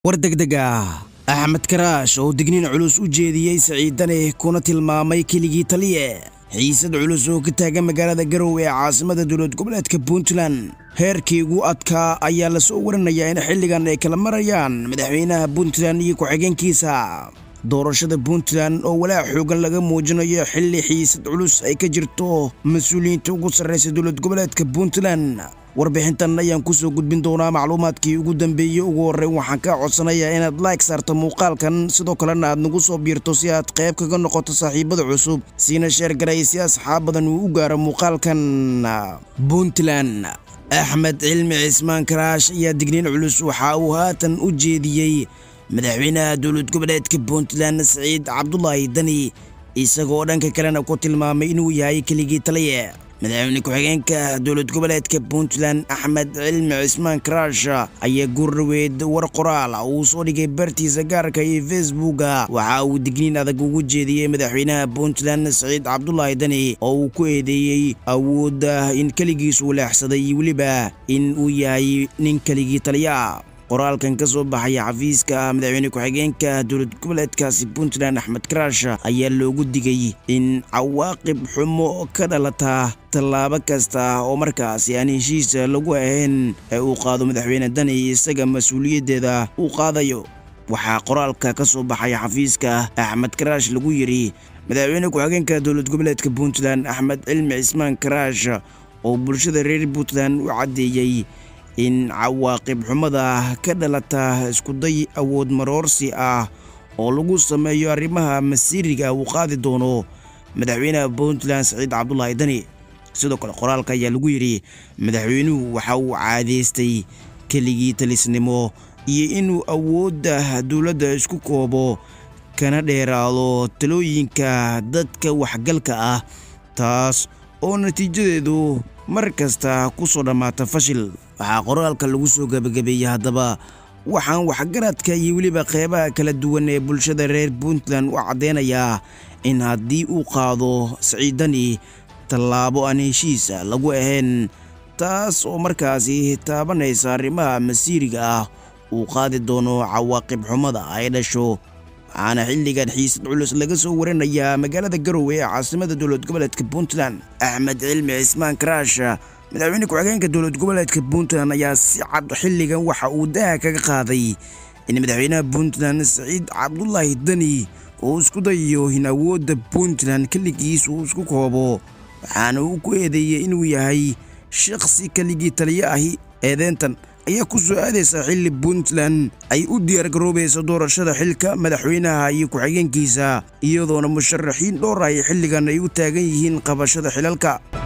war degdeg ah axmed karaash oo digniin culus u jeediyey siciidane kuna tilmaamay keligii taliye xiisad culus oo ka taagan magaalada garowe ee caasimada dowlad goboleedka puntland heerkii ugu adkaa ayaa lasoo warinayaa in xilligan ay kala marayaan madaxweynaha puntland iyo ku-xigeenkiisa doorashada puntland oo walaac xoogan laga muujinayo xilli xiisad culus ay ka jirto mas-uuliyiinta ugu sarraysa dowlad goboleedka puntland warbixintan ayaan kusoo gudbin doonaa macluumaadkii ugu dambeeyey ugu horreyn waxaan kaa codsanayaa inaad like saarto muuqaalkan sidoo kalena aad nagu soo biirto si aad qayb kaga noqoto saaxiibada cusub siina sheer garay si asxaab badan uu u gaaro muuqaalkan puntland axmed cilmi cismaan karaash ayaa digniin culus waxa uu haatan u jeediyey madaxweynaha dowlad goboleedka puntland siciid cabdulaahi dani isagoo dhanka kalena ku tilmaamay inuu yahay keligii taliye madaxweyne ku-xigeenka dowlad goboleedka puntland axmed cilmi cismaan karaash ayaa gurraweed war qoraal uu soo dhigay bartiisa gaarka iyo facebooka waxa uu digniin adag ugu jeediyey madaxweynaha puntland siciid cabdulaahi dani oo uu ku eedeeyey awoodda in keligiisu leexsaday iyo weliba in uu yahay nin keligii taliya qoraalkan ka soo baxaya xafiiska madaxweyne ku-xigeenka dowlad goboleedkaasi puntland axmed karaash ayaa loogu digay in cawaaqib xumo ka dhalata tallaabo kasta oo markaasi aan heshiisa lagu ahayn ee uu qaado madaxweyne dani isaga mas-uuliyaddeeda uu qaadayo waxaa qoraalka ka soo baxaya xafiiska axmed karaash lagu yidhi madaxweyne ku-xigeenka dowlad goboleedka puntland axmed cilmi cismaan karaash oo bulshada reer puntland u caddeeyey in cawaaqib xumada ka dhalata iskuday awood maroorsi ah oo lagu sameeyo arrimaha masiiriga uu qaadi doono madaxweynaha puntland siciid cabdulaahi dani sidoo kale qoraalka ayaa lagu yidhi madaxweynuhu waxa uu caadeystay keligii talisnimo iyo inuu awoodda dowladda isku koobo kana dheeraado talooyinka dadka waxgalka ah taas oo natiijadeedu mar kasta ku soo dhammaata fashil waxaa qoraalka lagu soo gebagabeeyey haddaba waxaan waxgaradka iyo weliba qeybaha kala duwan ee bulshada reer puntland u caddeynayaa in haddii uu qaado siciidani tallaabo aan heshiisa lagu ahayn taas oo markaasi taabanaysa arrimaha masiiriga ah uu qaadi doono cawaaqib xumada ay dhasho waxaana xilligan xiisad culus laga soo warinayaa magaalada garowe ee caasimada dowlad goboleedka puntland axmed cilmi cismaan karaash madaxweyne ku-xigeenka dowlad goboleedka puntland ayaa si cad xilligan waxa uu daha kaga qaaday in madaxweynaha puntland siciid cabdulaahi dani uu isku dayayo in awoodda puntland keligiis uu isku koobo waxaana uu ku eedeeyey inuu yahay shakhsi keligii taliye ahi eedeentan ayaa ku soo aadaysa xilli puntland ay u diyaargaroobayso doorashada xilka madaxweynaha iyo ku-xigeenkiisa iyadoona musharaxiin dhowr ay xilligan ay u taagan yihiin qabashada xilalka